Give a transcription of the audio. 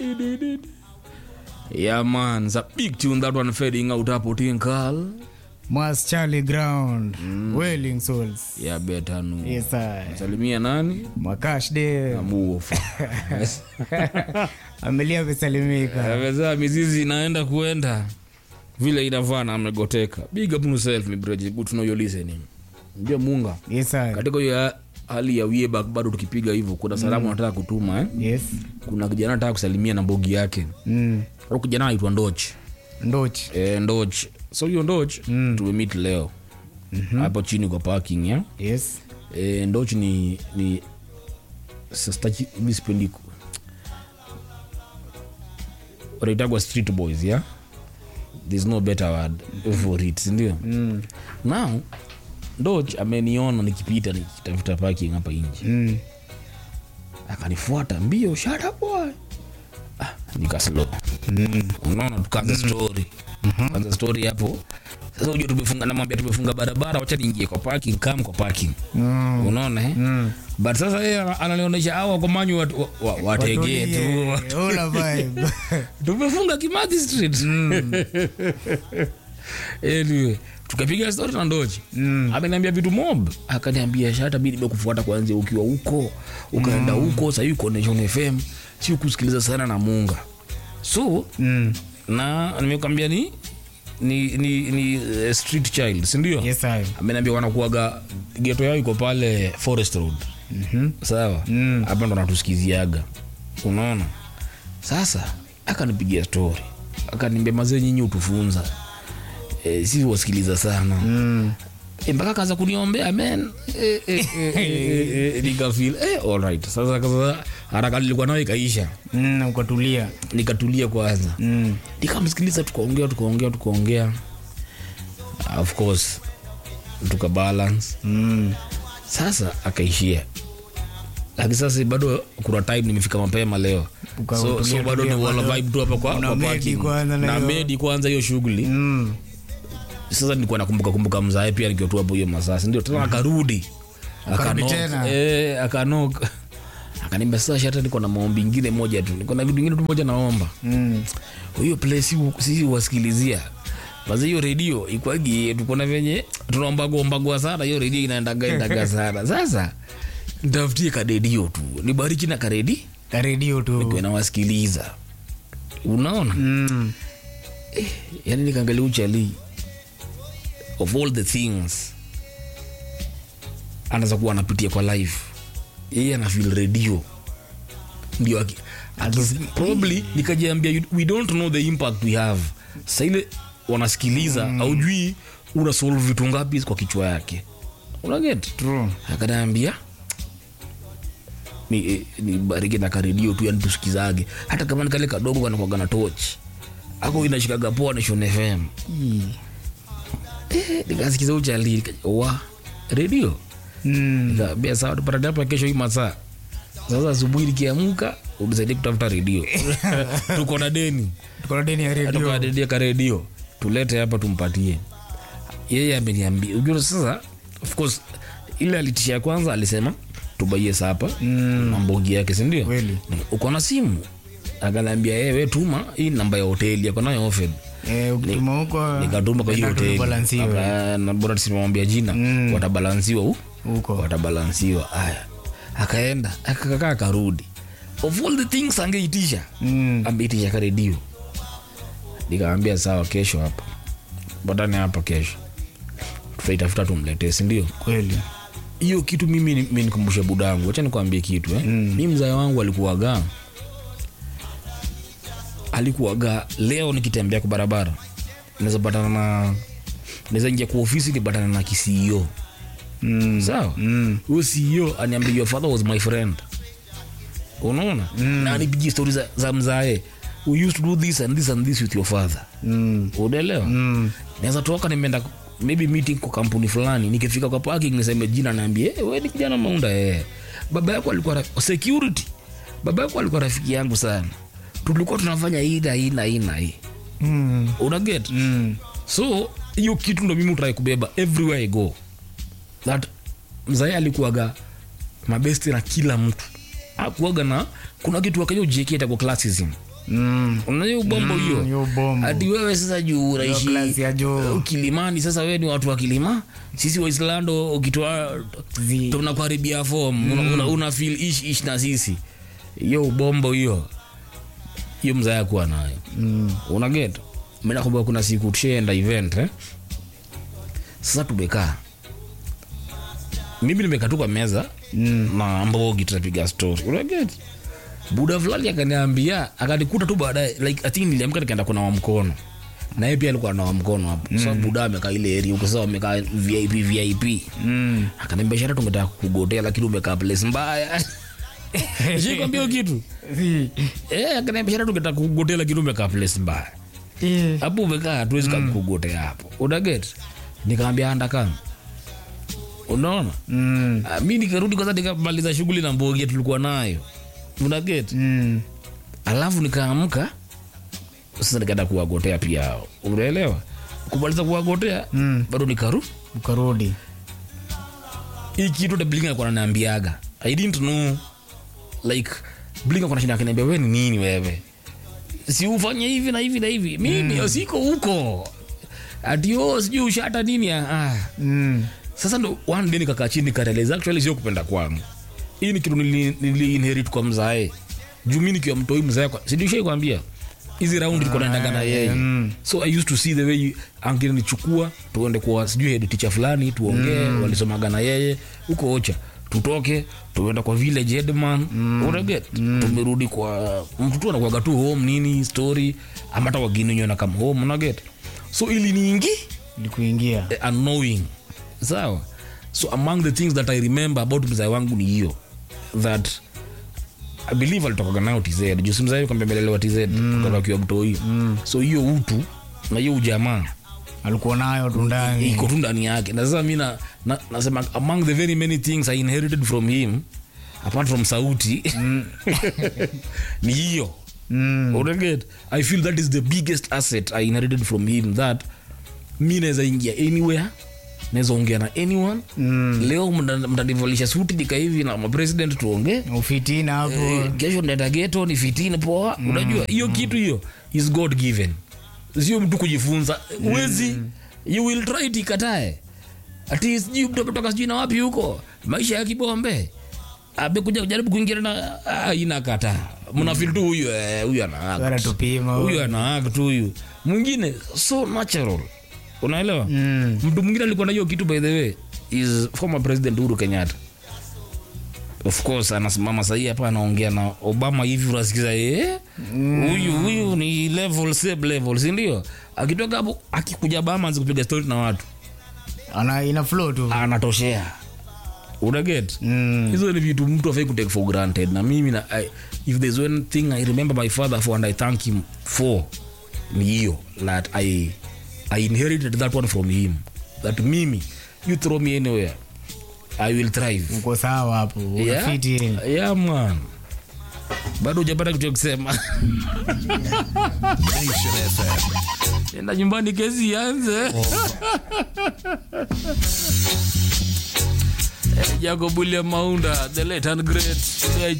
Yeah, man, it's a big tune that one fading out hapo Tinkal. Mas Charlie Ground, Wailing Souls. Yeah, better no. Yes, I. Salimia nani? Makash de Amuofa. amelia amesalimika. Amezaa mizizi inaenda kuenda vile inavaa na amegoteka. Big up yourself, my brother. Good to know you're listening. Ndio Munga. Yes, I. Katika hiyo hali ya Wiebak bado tukipiga hivyo, kuna salamu anataka kutuma eh? Yes. Kuna kijana anataka kusalimia na mbogi yake. Mm. Huyo kijana anaitwa Ndoch. Ndoch. Eh, Ndoch. So hiyo Ndoch tumemeet leo. Hapo chini kwa parking ya. Yes. Eh, Ndoch ni ni sastaki mimi sipendi ku- wanaitagwa street boys ya there's no better word for it sindio Mm. now Ndoch ameniona nikipita nikitafuta parking hapa nje Mm. akanifuata mbio shut up boy ah, nikaslo unaona tukaanza story kaanza story hapo sasa ujua tumefunga namwambia tumefunga barabara wacha niingie kwa parking kam kwa parking Mm. unaona eh? Mm. but sasa yeye ananionyesha awa komanyu wategee wa, wa, wategee tu Watulie. Ola vibe. tumefunga kimathi street anyway tukapiga story na ndochi Mm. ameniambia vitu mob akaniambia shata mi nimekufuata kwanzia ukiwa huko ukaenda huko sahii uko Nation fm si kusikiliza sana na munga so Mm. na nimekwambia ni ni ni, ni uh, street child sindio Yes, I. ameniambia wanakuaga geto yao iko pale forest road Mhm. sawa Mm. hapa ndo natusikiziaga unaona sasa akanipigia story akaniambia mazee nyinyi utufunza e, si wasikiliza sana Mm. e, mpaka kaza kuniombea men e, e, e, e, e, nikafil e, alright sasa sasa haraka nilikuwa nayo ikaisha Mm. Ukatulia. nikatulia kwanza Mm. nikamsikiliza tukaongea tukaongea tukaongea of course tukabalance Mm. sasa akaishia lakini sasa bado kuna time nimefika mapema leo Uka- so, utulia, so bado ni tulia, wala bado vibe tu hapa kwa, una kwa medi parking. kwanza na na hiyo- medi kwanza hiyo shughuli Mm. sasa nilikuwa nakumbuka kumbuka mzae pia nikiwa tu hapo hiyo masaa si ndio tena akarudi Akarudi Akanok, tena. eh, akanok akaniambia sasa shata niko na maombi ingine moja tu niko na vitu ingine tu moja naomba Mm. hiyo play si sisi wasikilizia basi hiyo redio ikwagi tuko na venye tunaombagwa sana hiyo redio inaendaga endaga sana sasa ntafutie karedio tu nibariki na karedi Karedio tu. kwa nawasikiliza unaona Mm. yani nikaangalia uchali of all the things anaweza kuwa anapitia kwa live yeye ana feel radio ndio aki- aki- probably nikajiambia you- we don't know the impact we have sa ile wanasikiliza aujui una solve vitu ngapi kwa kichwa yake unaget True. akanaambia ni, eh, ni bariki na karedio tu yani tusikizage hata kama ni kale kadogo kanakwaga na toch ako inashikaga poa Nation fm eh, nikasikiza uchali nika- wa redio Mm. nikaambia sawa tupatane hapa kesho hii masaa sasa asubuhi nikiamka unisaidie kutafuta redio tuko na deni Tuko na deni ya redio. tukadedia ka redio tulete hapa tumpatie yeye ameniambia ujua sasa of course ile alitisha ya kwanza alisema tubaie sapa Mm. na mbogi yake sindio Kweli. uko na simu akanaambia ewe tuma hii namba ya hoteli ako nayo offered Eh, ukituma huko nikatuma kwa hiyo nenda hoteli tubalansiwe. Aka- na bora tusimwambia jina Mm. watabalansiwa hu huko watabalansiwa aya akaenda akakaa akarudi of all the things angeitisha Mm. ameitisha karedio nikaambia sawa kesho hapa batane hapa kesho tutaitafuta tumletee sindio kweli hiyo kitu mimi ni- imenikumbusha budangu wacha nikwambie kitu eh? Mm. mi mzae wangu alikuwaga alikuwaga leo nikitembea kwa barabara naweza patana na naweza ingia kwa ofisi nipatana na kisio Mm. sawa Mm. huyo ceo aniambia your father was my friend unaona mm. na anipigia stori za, za mzae we used to do this and this and this with your father Mm. unaelewa Mm. naweza toka nimeenda maybe meeting kwa kampuni fulani nikifika kwa parking niseme jina naambie hey, we ni kijana maunda eh. baba yako alikuwa raf- security baba yako alikuwa rafiki yangu sana tulikuwa tunafanya hii na hii na hii na hii Mm. unaget Mm. so hiyo kitu ndo mimi utrai kubeba everywhere i go that mzae alikuwaga mabesti na kila mtu akuaga na kuna kitu akaja ujieketa kwa classism Mm. unajua ubombo Mm, hiyo hiyo bombo. hadi wewe sasa juu unaishi klasi ya juu. uh, kilimani sasa wewe ni watu wa kilima sisi waislando ukitoa Zi. tunakuharibia form una, una, una feel ish ish na sisi hiyo ubombo hiyo hiyo mzaya kuwa nayo Mm. unaget mi nakumbuka kuna siku tushaenda event eh? sasa tumekaa mimi nimekaa tu kwa meza Mm. na mbogi tunapiga story unaget buda fulani akaniambia akanikuta tu baadaye like i think niliamka nikaenda kunawa mkono na yeye pia alikuwa anawa mkono hapo mm. sasa buda amekaa ile area huko sasa amekaa vip vip Mm. akaniambia shara tungetaka kugotea lakini umekaa place mbaya shikwambia hiyo kitu Zi. eh akaniambia shara tungetaka kugotea lakini umekaa place mbaya Eh. hapo umekaa hatuwezi mm. kugotea hapo unaget nikaambia anda kama unaona Mm. Ah, mi nikarudi kwanza nikamaliza shughuli na mbogia tulikuwa nayo unaget Mm. alafu nikaamka sasa nikaenda kuwagotea pia hao unaelewa kumaliza kuwagotea Mm. bado nikaru ukarudi hii kitu tablinga alikuwa ananiambiaga i didn't know like blinga kuna shida akiniambia wewe ni nini wewe si ufanye hivi na hivi na hivi mimi mm. siko huko atio sijui ushata nini ah, ah. Mm. sasa ndo one day nikakaa chini nikarealize actually sio kupenda kwangu hii ni kitu nili, nili inherit kwa mzae juu mi nikiwa mtoi mzae kwa sidushai kwambia hizi round ilikuwa naendaga na yeye mm. so i used to see the way angenichukua tuende kwa sijui head teacher fulani tuongee mm. walisomaga na yeye huko ocha tutoke tuenda kwa village headman mm. unaget mm. tumerudi kwa mtu tu anakuaga tu home nini story ama hata wageni wenyewe na kama home unaget so ili niingi likuingia eh, unknowing sawa so among the things that i remember about mzae wangu ni hiyo that i believe alitokaga nayo tz juu si mzae kwambia amelelewa tz mm. kutoka akiwa mtoi mm. so hiyo utu na hiyo ujamaa alikuwa nayo tu ndani iko tu ndani yake na sasa mi na, na, nasema among the very many things i inherited from him apart from sauti ni hiyo Mm. unaget i feel that is the biggest asset i inherited from him that mi naweza ingia anywhere naweza ongea na anyone Mm. leo mta- mtanivalisha suti nika hivi na mapresident tuongee ufitina hapo Eh, kesho naenda geto ni fitini poa unajua hiyo kitu hiyo is god given sio mtu kujifunza uwezi you will try it ikatae ati sijui mtu ametoka sijui na wapi huko maisha ya kibombe amekuja kujaribu kuingia na ah, inakata mnafil tu huyu eh, huyu ana act. anatupima huyu ana act huyu mwingine so natural unaelewa Mm. mtu mwingine alikuwa na hiyo kitu by the way is former president uhuru kenyatta of course anasimama sahii hapa anaongea na obama hivi unasikiza eh, huyu huyu ni level same level sindio akitoka hapo akikuja bama anzi kupiga stori na watu ana ina flow tu anatoshea unaget Mm. hizo ni vitu mtu afai kutake for granted na mimi na, I, if there's one thing i remember my father for and i thank him for ni hiyo that i, I inherited that one from him that mimi you throw me anywhere i will thrive uko sawa hapo yeah? unafiti yeah, man bado hujapata kitu ya kusema Nation FM. enda nyumbani kesi ianze jacob william maunda the late and great